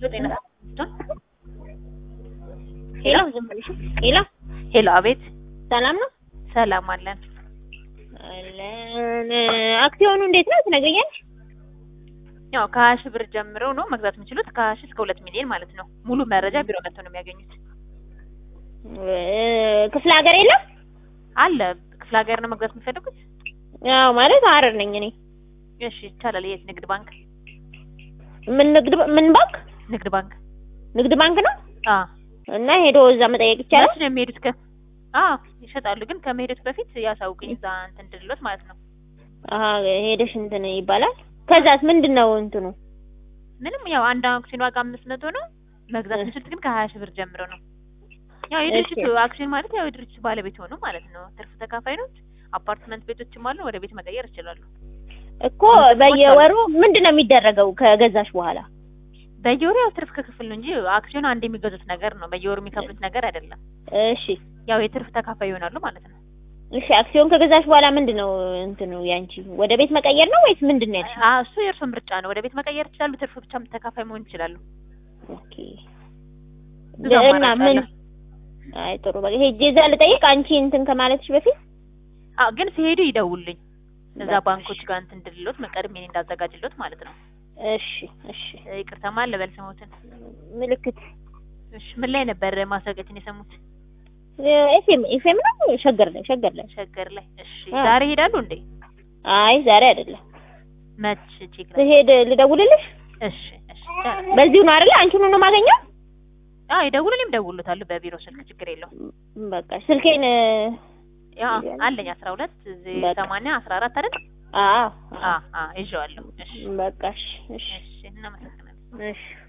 ጤና ሄሎ ዝም ብለሽ ሄሎ ሄሎ፣ አቤት። ሰላም ነው ሰላም አለን። አለን አክሲዮኑ እንዴት ነው ትነግሪኛለሽ? ያው ከሀያ ሺህ ብር ጀምረው ነው መግዛት የሚችሉት ከሀያ ሺህ እስከ ሁለት ሚሊዮን ማለት ነው። ሙሉ መረጃ ቢሮ መጥተው ነው የሚያገኙት። እ ክፍለ ሀገር የለም? አለ ክፍለ ሀገር ነው መግዛት የሚፈልጉት? ያው ማለት ሀረር ነኝ እኔ። እሺ ይቻላል። የት? ንግድ ባንክ። ምን ንግድ ምን ባንክ? ንግድ ባንክ። ንግድ ባንክ ነው አ እና ሄዶ እዛ መጠየቅ ይቻላል? መች ነው የሚሄዱት? ከ አ ይሸጣሉ፣ ግን ከመሄዱት በፊት ያሳውቁኝ እዛ እንትን እንድልሎት ማለት ነው። አሀ ሄደሽ እንትን ይባላል። ከዛስ ምንድን ነው እንትኑ? ምንም ያው አንድ አክሲዮን ዋጋ አምስት መቶ ነው። መግዛት የሚችሉት ግን ከሀያ ሺህ ብር ጀምሮ ነው። ያው የድርጅቱ አክሲዮን ማለት ያው የድርጅቱ ባለቤት ሆኑ ማለት ነው። ትርፍ ተካፋይ ነው። አፓርትመንት ቤቶችም አሉ። ወደ ቤት መቀየር ይችላሉ። እኮ በየወሩ ምንድን ነው የሚደረገው ከገዛሽ በኋላ? በየወሩ ያው ትርፍ ክፍል ነው እንጂ አክሲዮን አንድ የሚገዙት ነገር ነው። በየወሩ የሚከፍሉት ነገር አይደለም። እሺ ያው የትርፍ ተካፋይ ይሆናሉ ማለት ነው። እሺ አክሲዮን ከገዛሽ በኋላ ምንድን ነው እንትኑ ያንቺ ወደ ቤት መቀየር ነው ወይስ ምንድን ነው ያልሽኝ? አ እሱ የእርሶ ምርጫ ነው። ወደ ቤት መቀየር ይችላሉ። ትርፍ ብቻ ተካፋይ መሆን ይችላሉ። ኦኬ ብዙ እና አማራጭ ምን አለ። አይ ጥሩ በቃ ሄጄ እዛ ልጠይቅ አንቺ እንትን ከማለትሽ በፊት አ ግን ሲሄዱ ይደውልኝ። እዛ በቃ ባንኮች ጋር እንትን እንድልሎት መቀድሜ እንዳዘጋጅሎት ማለት ነው። እሺ እሺ ይቅርታ ማን ልበል ስሞትን? ምልክት እሺ ምን ላይ ነበር ማስታወቂያችን የሰሙት? ኤፍኤም ኤፍኤም ነው ሸገር ላይ ሸገር ላይ ሸገር ላይ። እሺ አ። ዛሬ ይሄዳሉ እንዴ? አይ ዛሬ አይደለም መች ቼክ ላይ? ስሄድ ልደውልልሽ እሺ እሺ። በዚሁ ነው አይደለ አንቺን ነው የማገኘው አ ይደውሉልኝ፣ እደውልሎታለሁ በቢሮ ስልክ ችግር የለውም። በቃ ስልኬን ያ አለኝ 12 በቃ። 80 14 አይደል? አዎ አ አ ይዤዋለሁ። እሺ በቃ እሺ እሺ እሺ እናመሰግናለን። እሺ